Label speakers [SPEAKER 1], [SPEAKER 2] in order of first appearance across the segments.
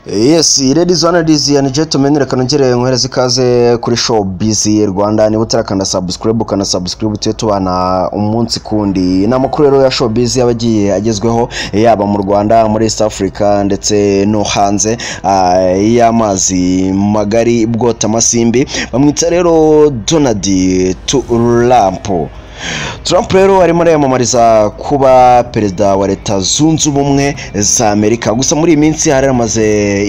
[SPEAKER 1] Yes, ladies and ladies and gentlemen, reka nongere nkuhereze ikaze kuri show busy Rwanda niba utarakanda subscribe ukana subscribe tuye tubana umunsi kundi ni amakuru rero ya show busy aba agiye agezweho yaba mu Rwanda muri East Africa ndetse no hanze ah, y'amazi magari bwota amasimbi bamwita rero Donald Trump Trump rero arimo ariyamamariza kuba perezida wa leta zunze ubumwe za Amerika gusa muri iyi minsi hari amaze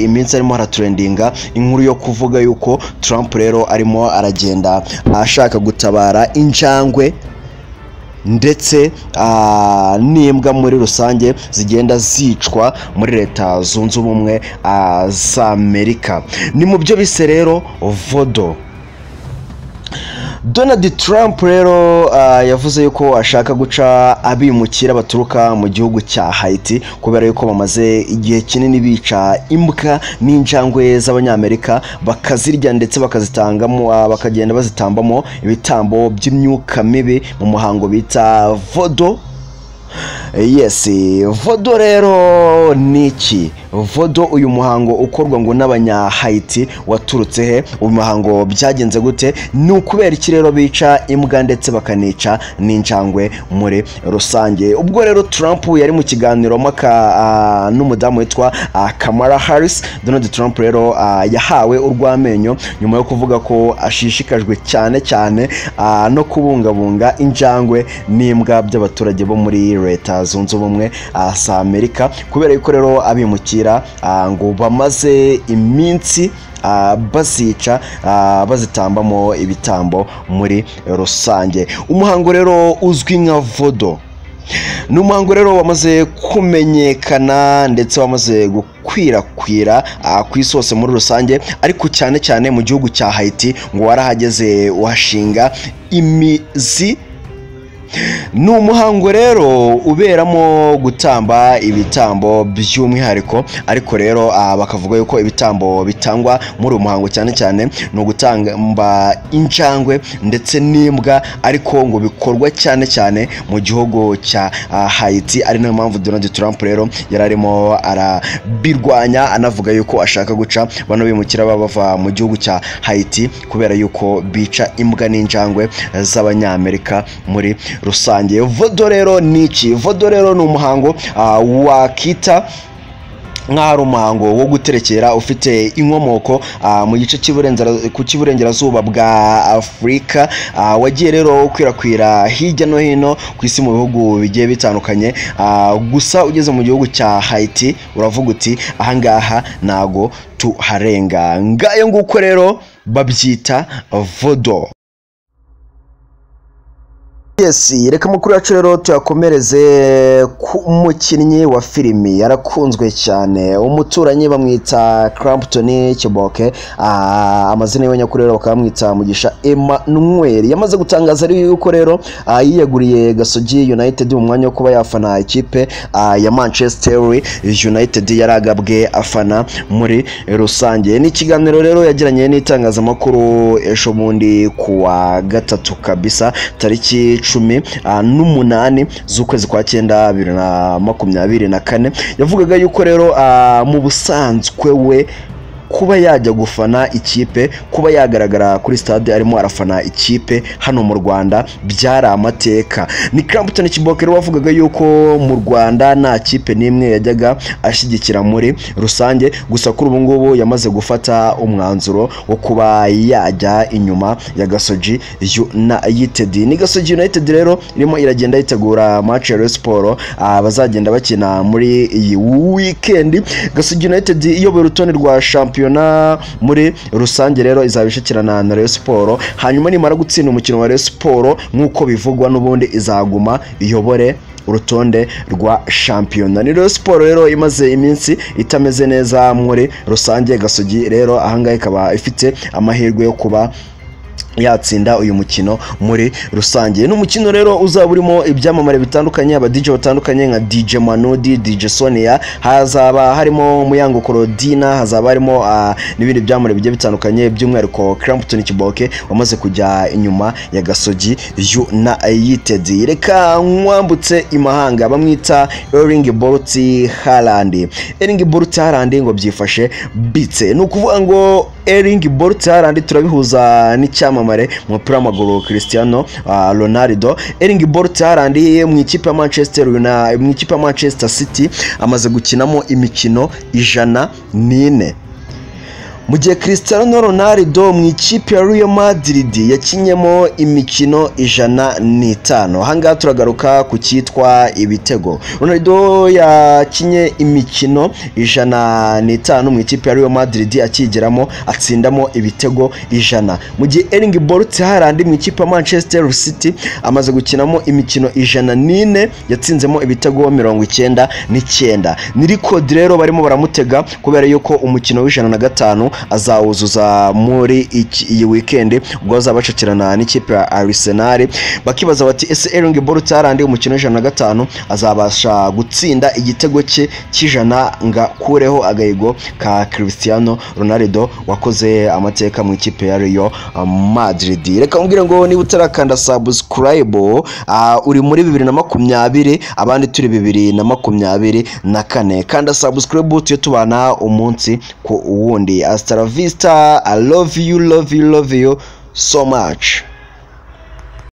[SPEAKER 1] iminsi arimo haraturendinga inkuru yo kuvuga yuko Trump rero arimo aragenda ashaka gutabara injangwe ndetse ah, n'imbwa muri rusange zigenda zicwa muri leta zunze ubumwe ah, za amerika ni mu byo bise rero vodo donald trump rero ah, yavuze yuko ashaka guca abimukira baturuka mu gihugu cya haiti kubera yuko bamaze igihe kinini bica imbwa n'injangwe z'abanyamerika bakazirya ndetse bakazitangamo ah, bakagenda bazitambamo ibitambo by'imyuka mibi mu muhango bita vodo yes vodo rero ni iki vodo uyu muhango ukorwa ngo n'abanyahayiti waturutse he uyu muhango byagenze gute ni ukubera iki rero bica imbwa ndetse bakanica n'injangwe muri rusange ubwo rero trump yari mu kiganiro mpaka ah, n'umudamu witwa ah, kamara harris donald trump rero ah, yahawe urw'amenyo nyuma yo kuvuga ko ashishikajwe cyane cyane ah, no kubungabunga injangwe n'imbwa by'abaturage bo muri leta zunze ubumwe ah, za amerika kubera yuko rero abimukira ah, ngo bamaze iminsi ah, bazica ah, bazitambamo ibitambo muri rusange umuhango rero uzwi nka vodo ni umuhango rero wamaze kumenyekana ndetse wamaze gukwirakwira ah, ku isi hose muri rusange ariko cyane cyane mu gihugu cya haiti ngo warahageze uhashinga imizi ni umuhango rero uberamo gutamba ibitambo by'umwihariko ariko rero ah, bakavuga yuko ibitambo bitangwa muri uyu muhango cyane cyane ni ugutamba injangwe ndetse n'imbwa ariko ngo bikorwa cyane cyane mu gihugu cya ah, haiti ari nayo mpamvu donald trump rero yari arimo arabirwanya anavuga yuko ashaka guca bano bimukira baba bava mu gihugu cya haiti kubera yuko bica imbwa n'injangwe z'abanyamerika muri rusange vodo rero ni iki vodo rero ni umuhango ah, wakita nk'aho ari umuhango wo guterekera ufite inkomoko ah, mu gice cy'iburengera- ku cy'iburengerazuba bwa afurika ah, wagiye rero ukwirakwira hirya no hino ku isi mu bihugu bigiye bitandukanye ah, gusa ugeze mu gihugu cya haiti uravuga uti ahangaha ntago tuharenga ngayo nguko rero babyita vodo Yes, reka amakuru yacu rero tuyakomereze ku mukinnyi wa filimi yarakunzwe cyane umuturanyi bamwita Clapton Kiboke ah, amazina yiwe nyakuri rero bakaba bamwita Mugisha Emmanuel yamaze gutangaza ari yuko rero ah, yiyeguriye Gasogi United mu mwanya wo kuba yafana ikipe ah, ya Manchester United yari agabwe afana muri rusange ni ikiganiro rero yagiranye n'itangazamakuru ejo bundi kuwa gatatu kabisa tariki cumi ah, n'umunani z'ukwezi kwa cyenda bibiri na makumyabiri na kane yavugaga yuko rero ah, mu busanzwe we kuba yajya gufana ikipe kuba yagaragara kuri stade arimo arafana ikipe hano mu rwanda byari amateka ni Clapton Kiboke rero wavugaga yuko mu rwanda nta kipe n'imwe yajyaga ashyigikira muri rusange gusa kuri ubu ngubu yamaze gufata umwanzuro wo kuba yajya inyuma ya gasogi united ni gasogi united rero irimo iragenda yitegura match ya Rayon siporo bazagenda bakina muri iyi wikendi gasogi united iyobora urutonde rwa shampiyona muri rusange rero izaba ishikirana na Rayon siporo hanyuma nimara gutsinda umukino wa Rayon siporo nk'uko bivugwa n'ubundi izaguma iyobore urutonde rwa shampiyona ni Rayon siporo rero imaze iminsi itameze neza muri rusange gasogi rero ahangaha ikaba ifite amahirwe yo kuba yatsinda uyu mukino muri rusange ni umukino rero uzaba urimo ibyamamare bitandukanye abadije batandukanye nka dj manudi dj sonia hazaba harimo muyango korodina hazaba harimo ah, n'ibindi byamamare bigiye bitandukanye by'umwihariko crampton kiboke wamaze kujya inyuma ya gasogi united reka mwambutse imahanga bamwita ering bolt harland ering bolt harland ngo byifashe bitse ni ukuvuga ngo ering bolt harland turabihuza n'icyamamare cyamamare mu mupira w'amaguru Cristiano uh, Ronaldo Erling Bolt Haaland mu ikipe ya Manchester United mu ikipe ya Manchester City amaze gukinamo imikino ijana n'ine mu gihe Cristiano Ronaldo mu ikipe ya Real Madrid yakinyemo imikino ijana n'itanu ahangaha turagaruka ku cyitwa ibitego Ronaldo yakinye imikino ijana n'itanu mu ikipe ya Real Madrid akigeramo atsindamo ibitego ijana mu gihe Erling Bolt Haaland mu ikipe ya Manchester City amaze gukinamo imikino ijana n'ine yatsinzemo ibitego mirongo icyenda n'icyenda ni rikodi rero barimo baramutega kubera yuko umukino w'ijana na gatanu azawuzuza muri iki- iyi wikendi ubwo bazaba bacakirana n'ikipe ya Arsenal bakibaza bati ese Erling Bolt Haaland umukino w'ijana na gatanu azabasha gutsinda igitego cye cy'ijana ngo akureho agahigo ka Cristiano Ronaldo wakoze amateka mu ikipe ya Real Madrid reka nkubwire ngo niba utarakanda subscribe ah, uri muri bibiri na makumyabiri abandi turi bibiri na makumyabiri na kane kanda subscribe tujye tubana umunsi ku wundi hasta la vista i love you love you love you so much